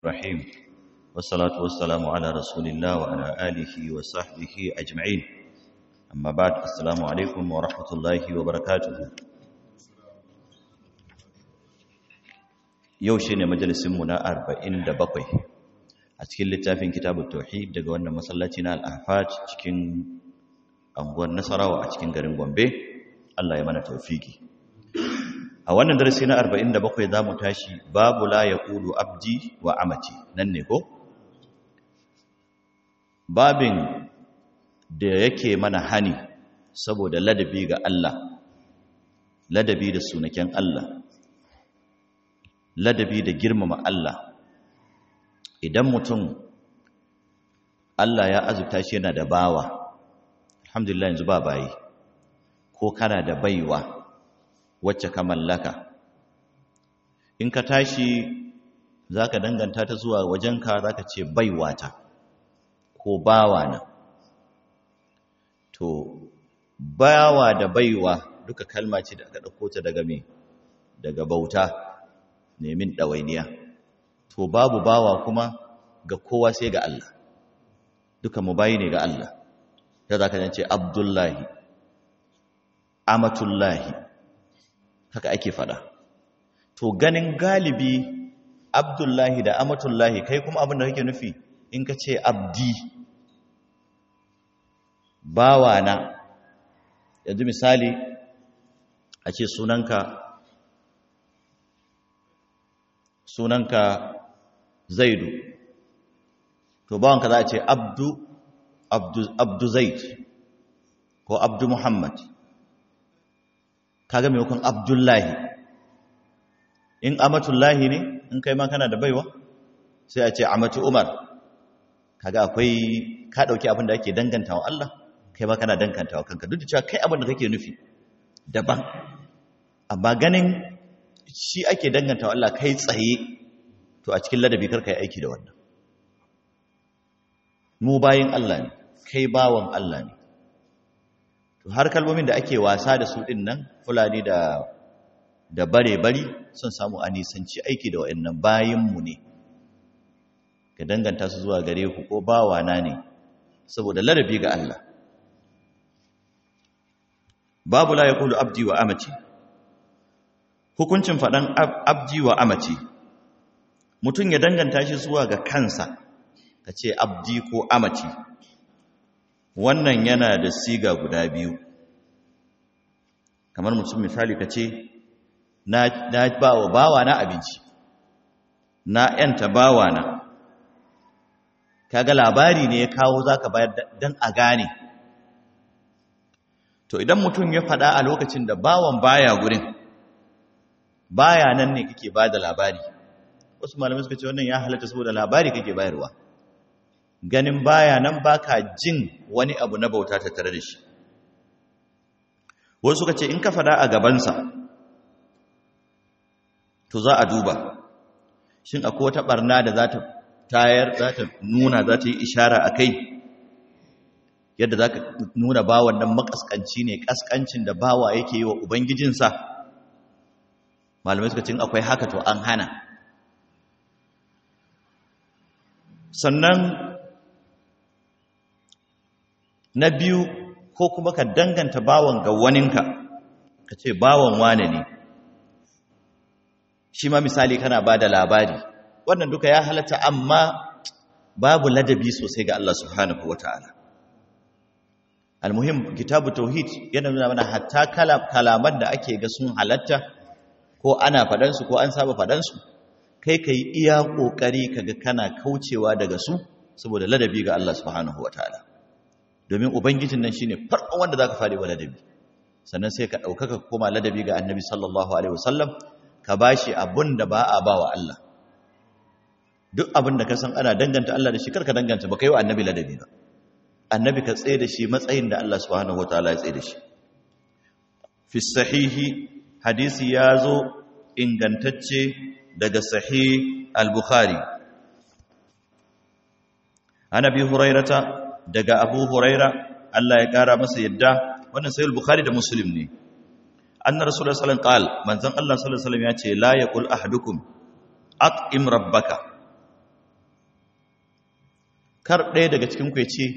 الرحيم والصلاة والسلام على رسول الله وعلى آله وصحبه أجمعين أما بعد السلام عليكم ورحمة الله وبركاته يوشي مجلس منا أربعين دبقي أتكلم لتافين كتاب التوحيد دقوانا مسلاتنا الأحفاج cikin anguwar Nasarawa a cikin garin Gombe Allah ya mana tawfiki a wannan darasi na 47 za mu tashi babu la ya kulu abdi wa amati nan ne ko babin da yake mana hani saboda ladabi ga Allah ladabi da sunaken Allah ladabi da girmama Allah idan mutum Allah ya azurta shi yana da bawa alhamdulillah yanzu ba bayi ko kana da baiwa wacce ka mallaka in ka tashi za ka danganta ta zuwa wajenka za ka ce baiwata ko bawana to bawa da baiwa duka kalma ce da aka ɗauko ta daga me daga bauta nemin ɗawainiya to babu bawa kuma ga kowa sai ga Allah duka mu bayi ne ga Allah ta za ka ce abdullahi amatullahi haka ake fada to ganin galibi abdullahi da amatullahi kai kuma abin da kake nufi in ka ce abdi bawana yanzu misali a ce sunanka sunanka zaidu to bawanka za a ce abdu abdu, abdu zaid ko abdu muhammad kaga maimakon abdullahi in amatullahi ne in kai ma kana da baiwa sai a ce amatu umar kaga akwai ka dauki abin da ake danganta wa Allah kai ma kana danganta wa kanka duk da cewa kai abin da kake nufi daban amma ganin shi ake danganta wa Allah kai tsaye to a cikin ladabi karka yi aiki da wannan mu bayin Allah ne kai bawan Allah ne to har kalmomin da ake wasa da su din nan fulani da da bare bari sun samu a nisanci aiki da wayannan bayinmu ne ka danganta su zuwa gare ku ko bawana ne saboda ladabi ga Allah babu la yaqulu abdi wa amati hukuncin fadan abdi wa amati mutum ya danganta shi zuwa ga kansa ka ce abdi ko amati wannan yana da siga guda biyu kamar mutum misali ka ce na ba wa bawa na abinci na yanta bawa na kaga labari ne ya kawo zaka bayar dan a gane to idan mutum ya faɗa a lokacin da bawan baya gurin baya nan ne kake bada labari wasu malamai suka ce wannan ya halatta saboda labari kake bayarwa ganin baya nan baka jin wani abu na bauta ta tare da shi wasu suka ce in ka fada a gabansa to za a duba shin akwai wata barna da za ta tayar za ta nuna za ta yi ishara a kai yadda za ka nuna bawan nan makaskanci ne kaskancin da bawa yake yi wa ubangijinsa malamai suka ce akwai haka to an hana sannan na biyu ko kuma ka danganta bawan ga waninka ka ce bawan wane ne shi ma misali kana ba da labari wannan duka ya halatta amma babu ladabi sosai ga Allah subhanahu wa ta'ala almuhim kitabu tauhid yana nuna mana hatta kalaman da ake ga sun halatta ko ana faɗansu ko an saba faɗansu kai ka yi iya ƙoƙari kaga kana kaucewa daga su saboda ladabi ga Allah subhanahu wa ta'ala domin ubangijin nan shine farkon wanda zaka fare wa ladabi sannan sai ka daukaka koma ladabi ga annabi sallallahu alaihi wasallam ka bashi abun da ba a bawa Allah duk abin da ka san ana danganta Allah da shi karka danganta ba kai wa annabi ladabi ba annabi ka tsaye da shi matsayin da Allah subhanahu wataala ya tsaye da shi fi sahihi hadisi ya zo ingantacce daga sahih al-bukhari an abi hurairata daga abu huraira Allah ya kara masa yadda wannan sayul bukhari da muslim ne anna rasulullahi sallallahu alaihi wasallam qal manzon Allah sallallahu alaihi wasallam ya ce la yaqul ahadukum at'im rabbaka kar ɗaya daga cikin ku ya ce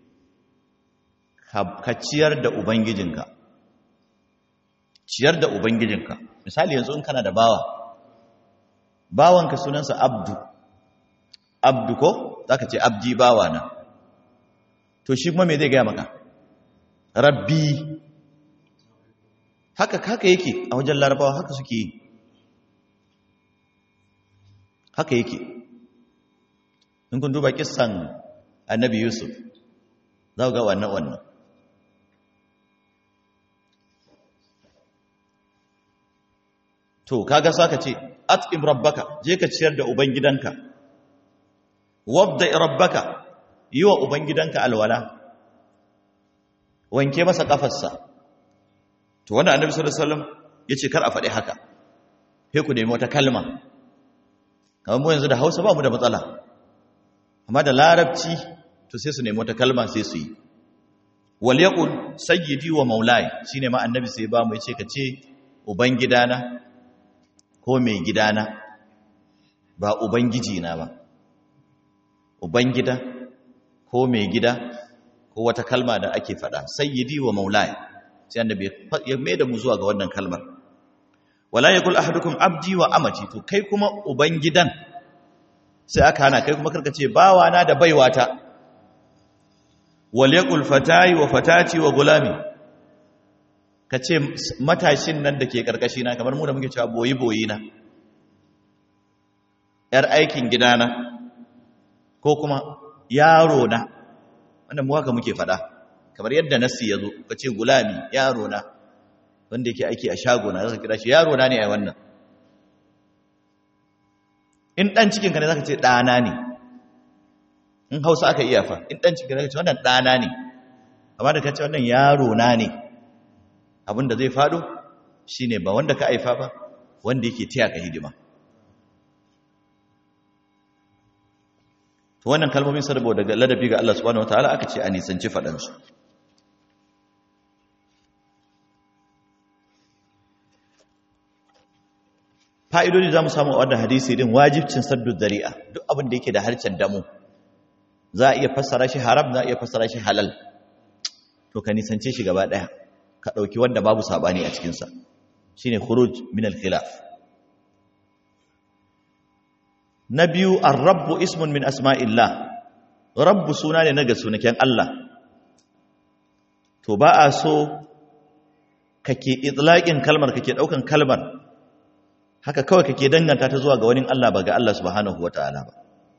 ka ciyar da ubangijinka ciyar da ubangijinka misali yanzu in kana da bawa bawanka sunansa abdu abdu ko zaka ce abdi bawa na to shi kuma me zai gaya maka rabbi haka haka yake a wajen larabawa haka suke yi haka yake in kun duba kissan annabi yusuf za ga wannan wannan to kaga saka ce at'im rabbaka je ka ciyar da ubangidanka wabda rabbaka yi wa ubangidanka alwala wanke masa kafarsa to wanda annabi sallallahu alaihi wasallam yace kar a faɗi haka sai ku nemi wata kalma kamar mu yanzu da Hausa ba mu da matsala amma da larabci to sai su nemi wata kalma sai su yi wal yaqul sayyidi wa maulai shine ma annabi sai ba mu yace ka ce ubangidana ko mai gidana ba ubangiji na ba ubangida ko mai gida ko wata kalma da ake faɗa sayyidi wa maulai sai annabi ya mai da mu zuwa ga wannan kalmar wala yakul ahadukum abdi wa amati to kai kuma ubangidan sai aka hana kai kuma karka ce bawana da baiwata wal yakul fatayi wa fatati wa gulami ka ce matashin nan da ke karkashi na kamar mu da muke cewa boyi boyi na yar aikin gidana ko kuma yaro na wannan mu haka muke faɗa kamar yadda nasi ya zo ka ce gulami yaro na wanda yake aiki a shago na zaka kira shi yaro na ne a wannan in dan cikin ka ne zaka ce ɗana ne in hausa aka iya fa in dan cikin ka ce wannan ɗana ne amma da ka ce wannan yaro na ne abin da zai faɗo shine ba wanda ka aifa ba wanda yake taya ka hidima to wannan kalmomin sarbo daga ladabi ga Allah subhanahu wataala aka ce a nisanci faɗansu fa'idodi za mu samu a wadda hadisi din wajibcin saddu zari'a duk abin da yake da harshen damu za a iya fassara shi haram za a iya fassara shi halal to ka nisance shi gaba ɗaya ka ɗauki wanda babu saɓani a cikinsa shi ne khuruj min al-khilaf na biyu ar-rabbu ismun min asma'illah rabbu suna ne na ga sunaken Allah to ba a so kake itlaqin kalmar kake daukan kalmar haka kawai kake danganta ta zuwa ga wani Allah ba ga Allah subhanahu wataala ba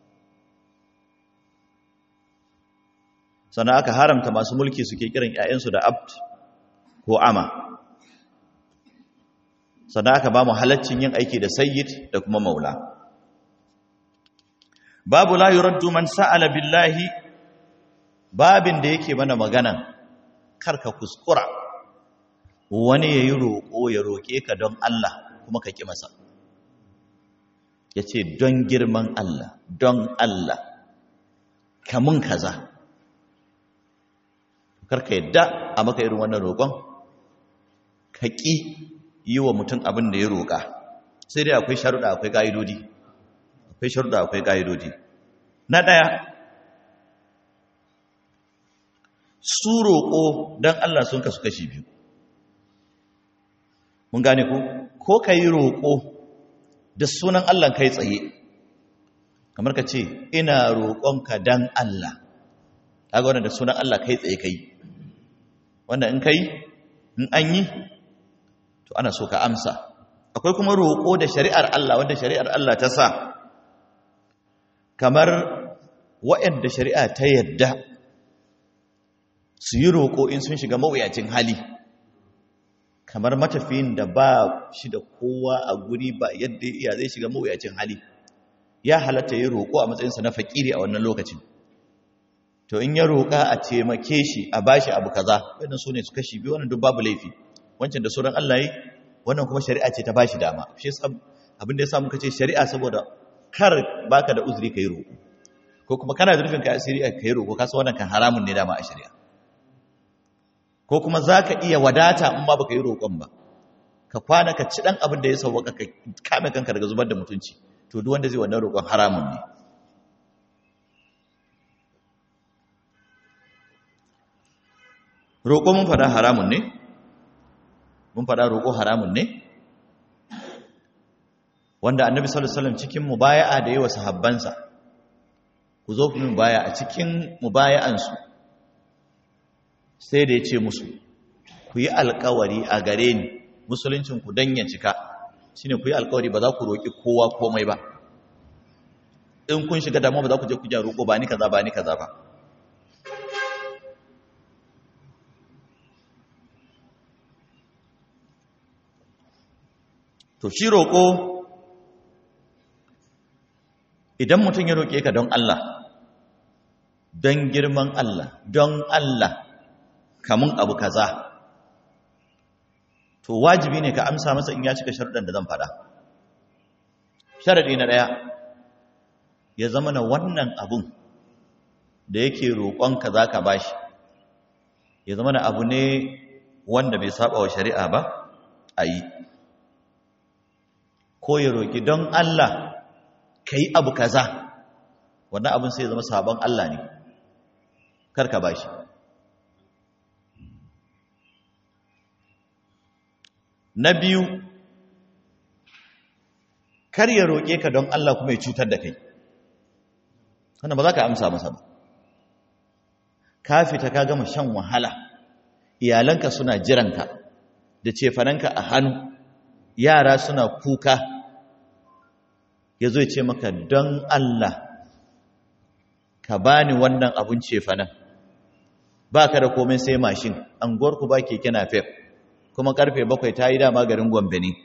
sannan aka haramta masu mulki suke kiran ƴaƴansu da abd ko ama sannan aka ba mu halaccin yin aiki da sayyid da kuma maula babu la yuraddu man sa'ala billahi babin da yake mana magana karka kuskura wani yayi roƙo ya roƙe ka don Allah kuma ka ki masa yace don girman Allah don Allah kamun kaza karka yadda a maka irin wannan roƙon ka ƙi yi wa mutum abin da ya roƙa sai dai akwai sharuɗa akwai ƙa'idodi akwai sharuɗa akwai ƙa'idodi na ɗaya su roƙo don Allah sun kasu kashi biyu mun gane ku ko ka yi roƙo da sunan Allah kai tsaye kamar ka ce ina roƙonka don Allah kaga wannan da sunan Allah kai tsaye kai wanda in kai in an yi to ana so ka amsa akwai kuma roƙo da shari'ar Allah wanda shari'ar Allah ta sa kamar waɗanda shari'a ta yadda su yi roƙo in sun shiga mawuyacin hali kamar matafiyin da ba shi da kowa a guri ba yadda iya zai shiga mawuyacin hali ya halatta yi roƙo a matsayinsa na fakiri a wannan lokacin to in ya roƙa a taimake shi a bashi abu kaza wannan su ne su kashi biyu wannan duk babu laifi wancan da sauran Allah yi wannan kuma shari'a ce ta bashi dama shi yasa abin da yasa muka ce shari'a saboda kar baka da uzuri kai roƙo ko kuma kana da rufin kai asiri kai roƙo ka san wannan kan haramun ne dama a shari'a ko kuma zaka iya wadata in ma baka yi roƙon ba ka kwana ka ci dan abin da ya sauwaka ka kame kanka daga zubar da mutunci to duk wanda zai wannan roƙon haramun ne roƙo mun faɗa haramun ne mun faɗa roƙo haramun ne wanda annabi sallallahu alaihi wasallam cikin mubaya'a da yawa sahabbansa ku zo ku mubaya a cikin mubaya'ansu sai da ya ce musu ku yi alkawari a gare ni musuluncin ku dan ya cika shine ku yi alkawari ba za ku roƙi kowa komai ba in kun shiga damuwa ba za ku je ku ja roƙo ba ni kaza ba ni kaza ba to shi roƙo idan mutum ya roƙe ka don Allah don girman Allah don Allah kamun abu kaza to wajibi ne ka amsa masa in ya cika sharuɗan da zan faɗa sharaɗi na ɗaya ya zama na wannan abun da yake roƙonka za ka bashi ya zama na abu ne wanda bai saba wa shari'a ba a yi ko ya roƙi don Allah ka yi abu kaza wannan abin sai ya zama sabon Allah ne karka ba shi na biyu kar ya roƙe ka don Allah kuma ya cutar da kai wannan ba za ka amsa masa ba ka fita ka gama shan wahala iyalanka suna jiranka da cefananka a hannu yara suna kuka ya zo ya ce maka don Allah ka bani wannan abun cefanen ba ka da komai sai mashin anguwarku ba keke na fef kuma karfe bakwai ta yi dama garin gombe ne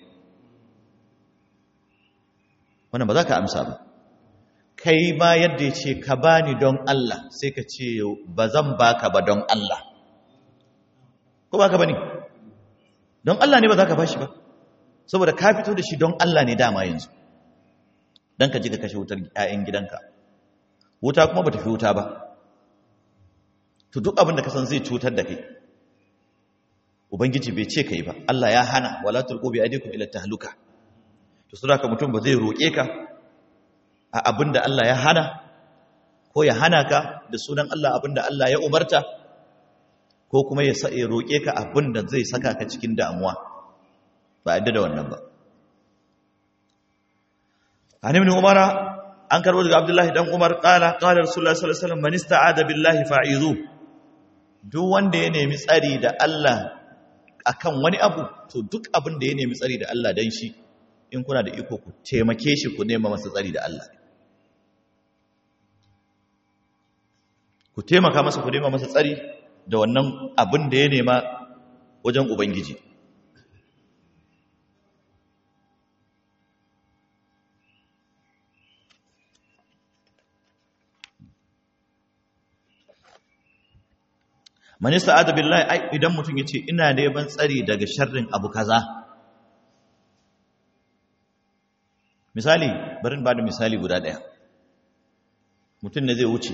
wannan ba za ka amsa ba kai ma yadda ya ce ka bani don Allah sai ka ce ba zan baka ba don Allah ko ba ka ba ne don Allah ne ba za ka ba shi ba saboda ka fito da shi don Allah ne dama yanzu don ka ji ka kashe wutar 'ya'yan gidanka wuta kuma ba ta fi wuta ba to duk abin da ka san zai cutar da kai ubangiji bai ce kai ba Allah ya hana wala tulqu bi aydikum ila tahluka to saboda mutum ba zai roƙe ka a abin da Allah ya hana ko ya hana ka da sunan Allah abin da Allah ya umarta ko kuma ya roƙe ka abin da zai saka ka cikin damuwa ba yadda da wannan ba an ibn umara an karbo daga abdullahi dan umar qala qala rasulullahi sallallahu alaihi wasallam man ista'ada billahi fa'izu duk wanda ya nemi tsari da Allah akan wani abu to duk abin da ya nemi tsari da Allah dan shi in kuna da iko ku taimake shi ku nema masa tsari da Allah ku taimaka masa ku nema masa tsari da wannan abin da ya nema wajen ubangiji man sa'ada billahi ai idan mutum yace ina neman tsari daga sharrin abu kaza misali bari in bada misali guda daya mutum ne zai wuce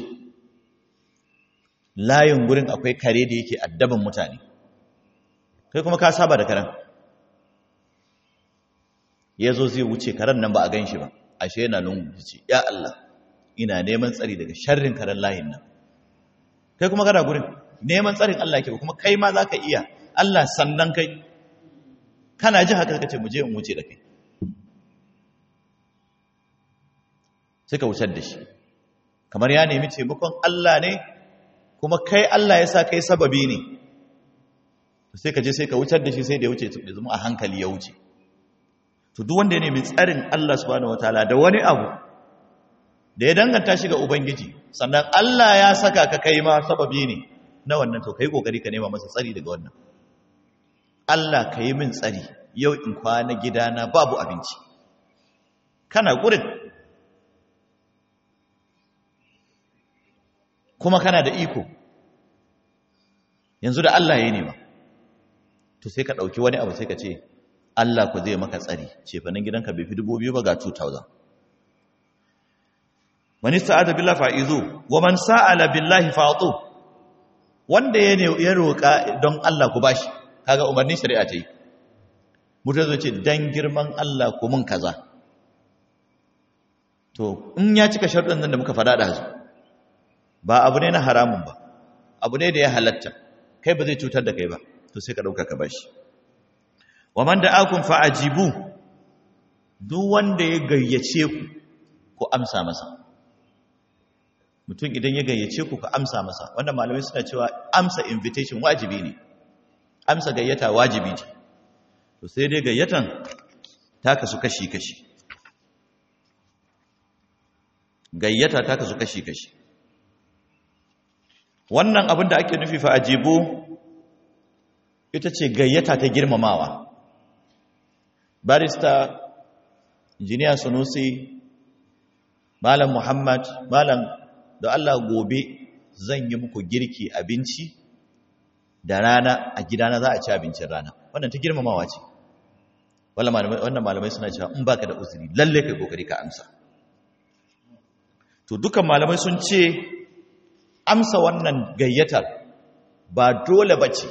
layin gurin akwai kare da yake addaban mutane kai kuma ka saba da karen yazo zai wuce karen nan ba a ganshi ba ashe yana lungu yace ya Allah ina neman tsari daga sharrin karen layin nan kai kuma kana gurin neman tsarin Allah ke kuma kai ma za ka iya Allah sannan kai kana ji haka kace mu je in wuce da kai sai ka wucar da shi kamar ya nemi taimakon Allah ne kuma kai Allah ya sa kai sababi ne sai ka je sai ka wucar da shi sai da ya wuce da zama a hankali ya wuce to duk wanda ya nemi tsarin Allah subhanahu wataala da wani abu da ya danganta shi ga ubangiji sannan Allah ya saka ka kai ma sababi ne na wannan to kai kokari ka nema masa tsari daga wannan Allah ka yi min tsari yau in kwana gidana babu abinci kana gurin kuma kana da iko yanzu da Allah ya nema to sai ka ɗauki wani abu sai ka ce Allah ku zai maka tsari ce fa nan gidanka bai fi dubu biyu ba ga 2000 man ista'ada billahi fa'izu wa man sa'ala billahi fa'tu wanda ya ne ya roƙa don Allah ku bashi kaga umarnin shari'a ce mutum zai ce dan girman Allah ku mun kaza to in ya cika sharuɗan nan da muka faɗa da su ba abu ne na haramun ba abu ne da ya halatta kai ba zai cutar da kai ba to sai ka dauka ka bashi wa man da'akum fa'ajibu duk wanda ya gayyace ku ku amsa masa mutum idan ya gayyace ku ku amsa masa wanda malamai suna cewa amsa invitation wajibi ne amsa gayyata wajibi ce to sai dai gayyatan ta kasu kashi-kashi gayyata ta kasu kashi-kashi wannan abin da ake nufi fa ajibu ita ce gayyata ta girmamawa barista injiniya sunusi malam muhammad malam da allah gobe zan yi muku girki abinci da rana a gidana za a ci abincin rana wannan ta girmamawa ce wannan malamai suna cewa in baka da uzuri lalle kai kokari ka amsa to dukan malamai sun ce amsa wannan gayyatar ba dole bace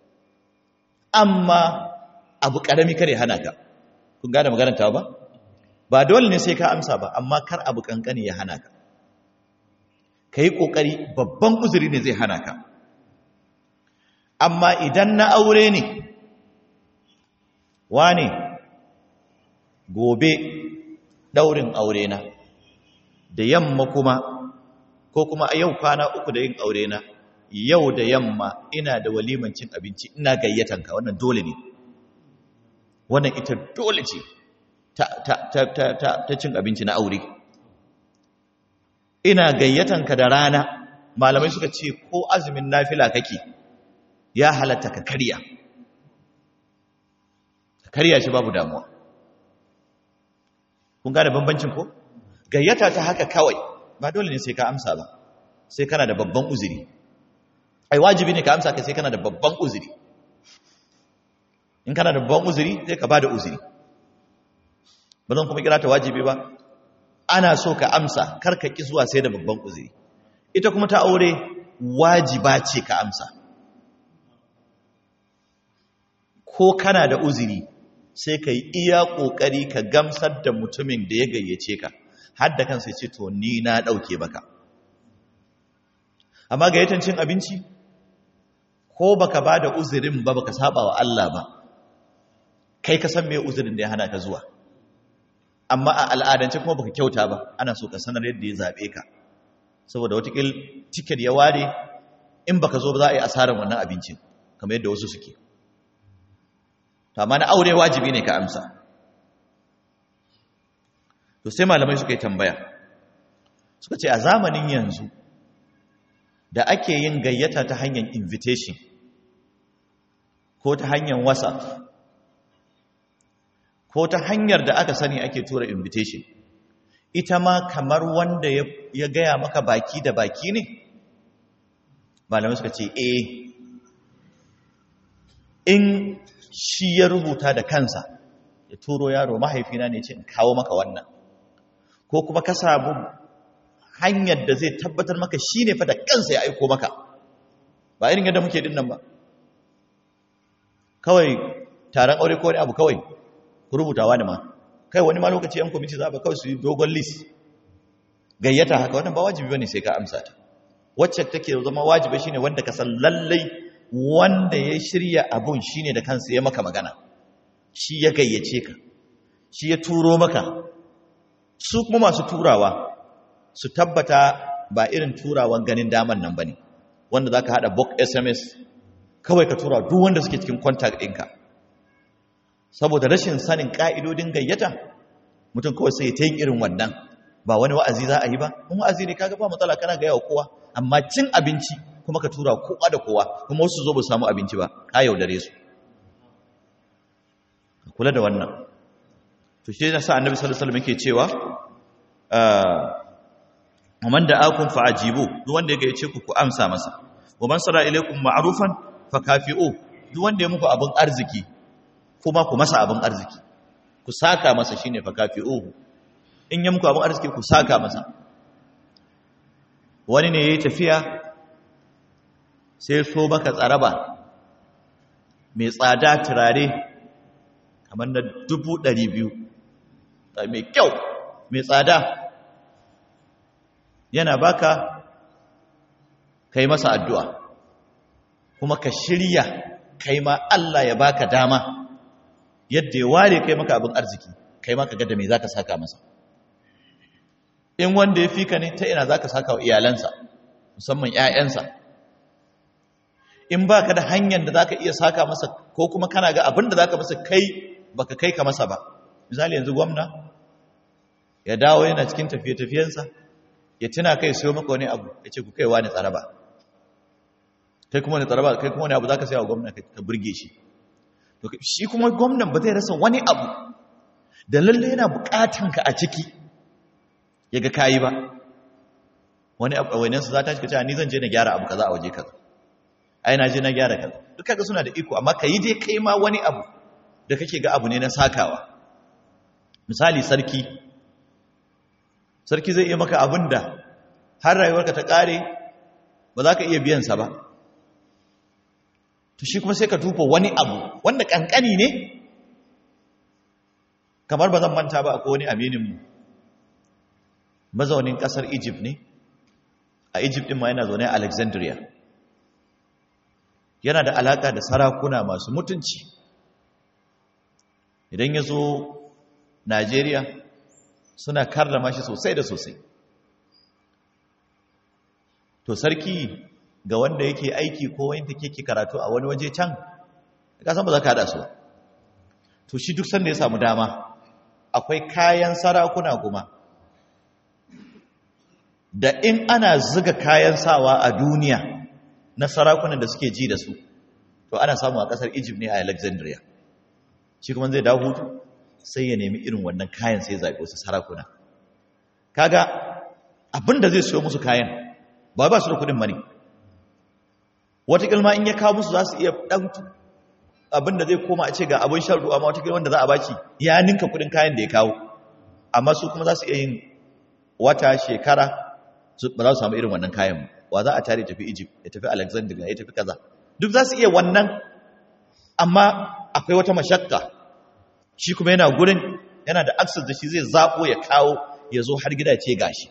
amma abu karami kare hana ka kun gane maganar ta ba ba dole ne sai ka amsa ba amma kar abu kankani ya hana ka kai kokari babban uzuri ne zai hana ka amma idan na aure ne wane gobe daurin aure na da yamma kuma ko kuma a yau kwana uku da yin aure na yau da yamma ina da waliman cin abinci ina gayyatanka wannan dole ne wannan ita dole ce ta, ta, ta, ta, ta, ta cin abinci na aure ina gayyatanka da rana malamai suka ce ko azumin nafila kake ya halatta ka karya ka karya shi babu damuwa kun gane bambancin ko gayyata ta haka kawai ba dole ne sai ka amsa ba sai kana da babban uzuri ai wajibi ne ka amsa ka sai kana da babban uzuri in kana da babban uzuri sai ka bada uzuri ba zan kuma kira ta wajibi ba ana so ka amsa kar ka ki zuwa sai da babban uzuri ita kuma ta aure wajiba ce ka amsa ko kana da uzuri sai ka yi iya ƙoƙari ka gamsar da mutumin da ya gayyace ka har da kansa ce to ni na ɗauke baka amma gayyatan cin abinci ko baka ba da uzurin ba baka saba wa Allah ba kai ka san me uzurin da ya hana ka zuwa amma a al'adance kuma baka kyauta ba ana so ka sanar yadda ya zaɓe ka saboda watakil tiket ya ware in baka zo ba za a yi asarar wannan abincin kamar yadda wasu suke amma na aure wajibi ne ka amsa to sai malamai suka yi tambaya suka ce a zamanin yanzu da ake yin gayyata ta hanyar invitation ko ta hanyar whatsapp ko ta hanyar da aka sani ake tura invitation ita ma kamar wanda ya gaya maka baki da baki ne malamai suka ce eh in shi ya rubuta da kansa ya turo yaro mahaifina ne ce in kawo maka wannan ko kuma ka samu hanyar da zai tabbatar maka shi ne fa da kansa ya aiko maka ba irin yadda muke dinnan ba kawai taron aure ko wani abu kawai ku rubuta wani ma kai wani ma lokaci yan kwamiti za ba kawai su yi dogon list gayyata haka wannan ba wajibi bane sai ka amsa ta wacce take zama wajibi shine wanda ka san lallai wanda ya shirya abun shine da kansa ya maka magana shi ya gayyace ka shi ya turo maka su kuma masu turawa su tabbata ba irin turawan ganin daman nan bane wanda zaka hada book SMS kawai ka tura duk wanda suke cikin contact ɗinka saboda rashin sanin ka'idodin gayyata mutum kawai sai ta yin irin wannan ba wani wa'azi za a yi ba in wa'azi ne kaga ba matsala kana ga yawa kowa amma cin abinci kuma ka tura kowa da kowa kuma wasu zo ba samu abinci ba ka yaudare su kula da wannan to shi yasa annabi sallallahu alaihi wasallam yake cewa uh man da'akum fa'ajibu duk wanda ya gayyace ku ku amsa masa wa man sara ilaykum ma'rufan fakafi'u duk wanda ya muku abin arziki kuma ku masa abin arziki ku saka masa shine fakafi'u in ya muku abin arziki ku saka masa wani ne yayi tafiya sai so baka tsaraba mai tsada turare kamar na dubu ɗari biyu mai kyau mai tsada yana baka kai masa addu'a kuma ka shirya kai ma Allah ya baka dama yadda ya ware kai maka abin arziki kai ma ka ga da me zaka saka masa in wanda ya fika ne ta ina zaka saka wa iyalansa musamman ƴaƴansa in baka da hanyar da zaka iya saka masa ko kuma kana ga abin da zaka masa kai baka kai ka masa ba misali yanzu gwamna ya dawo yana cikin tafiye-tafiyensa ya tuna kai sayo maka wani abu ya ce ku kaiwa ne tsaraba kai kuma ne tsaraba kai kuma wani abu za ka saya wa gwamna ka burge shi shi kuma gwamnan ba zai rasa wani abu da lalle yana bukatan ka a ciki ya ga kayi ba wani abu wani su za ta shiga cewa ni zan je na gyara abu kaza a waje kaza ai na je na gyara kaza duk kaga suna da iko amma yi dai kai ma wani abu da kake ga abu ne na sakawa misali sarki sarki zai iya maka abin da har rayuwarka ta ƙare ba za ka iya biyansa ba to shi kuma sai ka tufa wani abu wanda ƙanƙani ne kamar ba zan manta ba akwai wani amininmu mazaunin ƙasar egypt ne a egypt ɗin ma yana zaune a alexandria yana da alaƙa da sarakuna masu mutunci idan ya zo najeriya suna karrama shi sosai da sosai to sarki ga wanda yake aiki ko wanda yake karatu a wani waje can ka san ba za ka hada su to shi duk sanda ya samu dama akwai kayan sarakuna kuma da in ana zuga kayan sawa a duniya na sarakunan da suke ji da su to ana samu a kasar Egypt ne a Alexandria shi kuma zai dawo hutu sai ya nemi irin wannan kayan sai zaɓi wasu sarakuna kaga abinda zai siyo musu kayan ba ba su da kudin mani watakil ma in ya kawo musu za su iya ɗan abinda zai koma a ce ga abin shan ruwa ma watakil wanda za a baki ya ninka kudin kayan da ya kawo amma su kuma za su iya yin wata shekara ba za su samu irin wannan kayan wa za a tare tafi egypt ya tafi alexandria ya tafi kaza duk za su iya wannan amma akwai wata mashakka shi kuma yana gurin yana da access da shi zai zaɓo ya kawo ya zo har gida ce gashi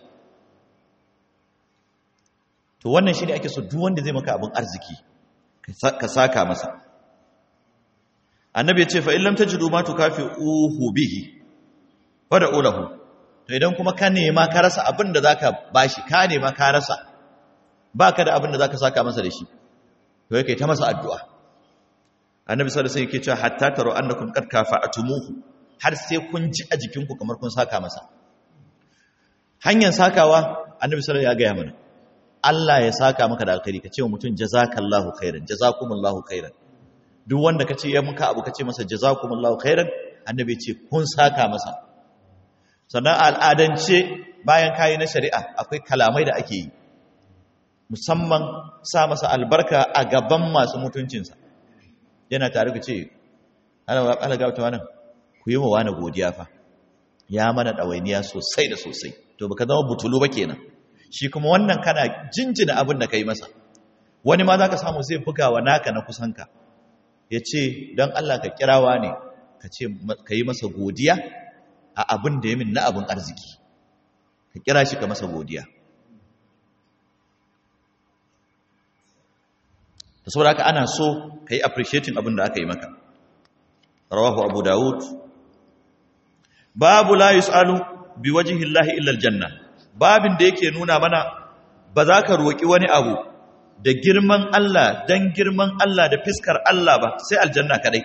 to wannan shi ne ake so duk wanda zai maka abin arziki ka saka masa annabi ya ce fa illam tajidu ma tukafi uhu bihi wada ulahu to idan kuma ka nema ka rasa abin da zaka bashi ka nema ka rasa baka da abin da zaka saka masa da shi to yake ta masa addu'a annabi sallallahu alaihi wasallam yake cewa hatta taru annakum qad kafa'atumuhu har sai kun ji a jikinku kamar kun saka masa hanyar sakawa annabi sallallahu ya gaya mana Allah ya saka maka da alkhairi kace wa mutum jazakallahu khairan jazakumullahu khairan duk wanda kace ya muka abu kace masa jazakumullahu khairan annabi ce kun saka masa sannan al'adance bayan kayi na shari'a akwai kalamai da ake yi musamman sa masa albarka a gaban masu mutuncinsa yana tare ku ce ala gabata wannan ku yi wa wani godiya fa ya mana ɗawainiya sosai da sosai to baka zama butulu ba kenan shi kuma wannan kana jinjina abin da ka yi masa wani ma za ka samu zai buga wa naka na kusanka ya ce don Allah ka kirawa ne ka yi masa godiya a abin da ya min na abin arziki ka kira shi ka masa godiya da saboda haka ana so ka yi appreciating abin da aka yi maka rawahu abu dawud babu la yus'alu bi wajhi llahi illa aljanna babin da yake nuna mana ba za ka roki wani abu da girman Allah dan girman Allah da fiskar Allah ba sai aljanna kadai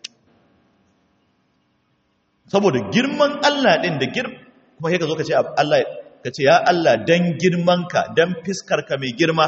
saboda girman Allah din da girm kuma sai ka zo ka ce Allah ka ce ya Allah dan girmanka dan fiskarka mai girma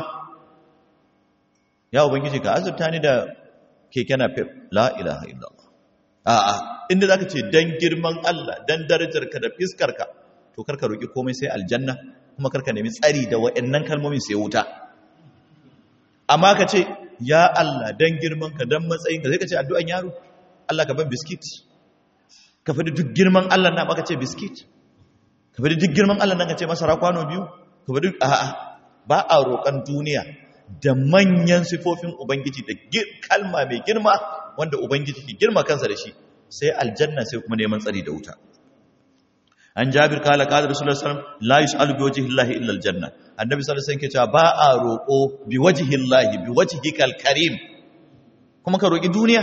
ya ubangiji ka azurta ni da keke na fef la ilaha illallah a'a inda zaka ce dan girman Allah dan darajarka da fiskarka to karka roki komai sai aljanna kuma karka nemi tsari da wayannan kalmomin sai wuta amma ka ce ya Allah dan girmanka dan matsayinka sai ka ce addu'an yaro Allah ka ban biskit ka fadi duk girman Allah na maka ce biskit ka fadi duk girman Allah nan ka ce masara kwano biyu ka fadi a'a ba a roƙan duniya da manyan sifofin Ubangiji da kalma mai girma wanda Ubangiji ke girma kansa da shi sai aljanna sai kuma neman tsari da wuta. an jabir kala qala rasulullahi sallallahu alaihi wasallam la yus'alu bi wajhi llahi illa aljanna annabi sallallahu alaihi wasallam ke cewa ba a roko bi wajhi llahi bi wajhikal karim kuma ka roki duniya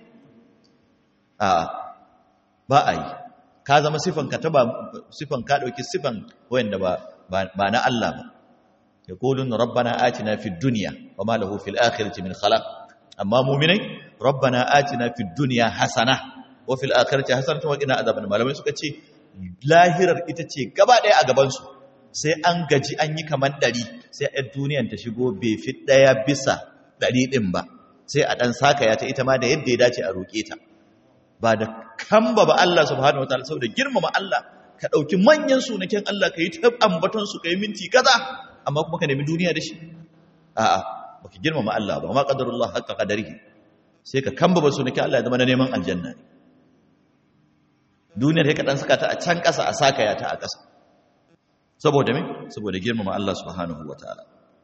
a ba a yi ka zama sifan ka taba sifan ka dauki sifan wanda ba ba na Allah ba yaqulun rabbana atina fid dunya wama lahu fil akhirati min khalaq amma mu'minai rabbana atina fid dunya hasana wa fil akhirati hasanatan wa qina adhaban malamai suka ce lahirar ita ce gaba daya a gaban su sai an gaji an yi kaman dari sai a duniyan ta shigo bai fi daya bisa dari din ba sai a dan saka ya ta ita ma da yadda ya dace a roke ta ba da kamba ba Allah subhanahu wataala saboda girmama Allah ka dauki manyan sunaken Allah ka yi ta ambaton su ka yi minti kaza amma kuma ka nemi duniya da shi a'a baka girmama Allah ba ma qadarullah haqqa qadarihi sai ka kamba ba sunaken Allah ya zama na neman aljanna ne duniyar ka dan saka ta a can kasa a saka ya ta a kasa saboda me saboda girmama Allah subhanahu wataala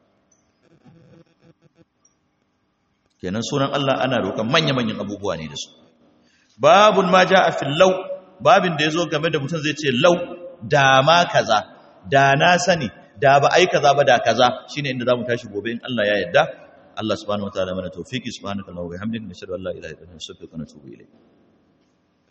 kenan sunan Allah ana roƙon manya-manyan abubuwa ne da su babun ma ja a fillau babin da ya zo game da mutum zai ce lau da ma kaza da na sani da ba ai kaza ba da kaza shine inda zamu tashi gobe in Allah ya yarda Allah subhanahu wataala mana tawfiki subhanaka allahumma wa bihamdika nashhadu an la ilaha illa anta nastaghfiruka wa natubu ilayk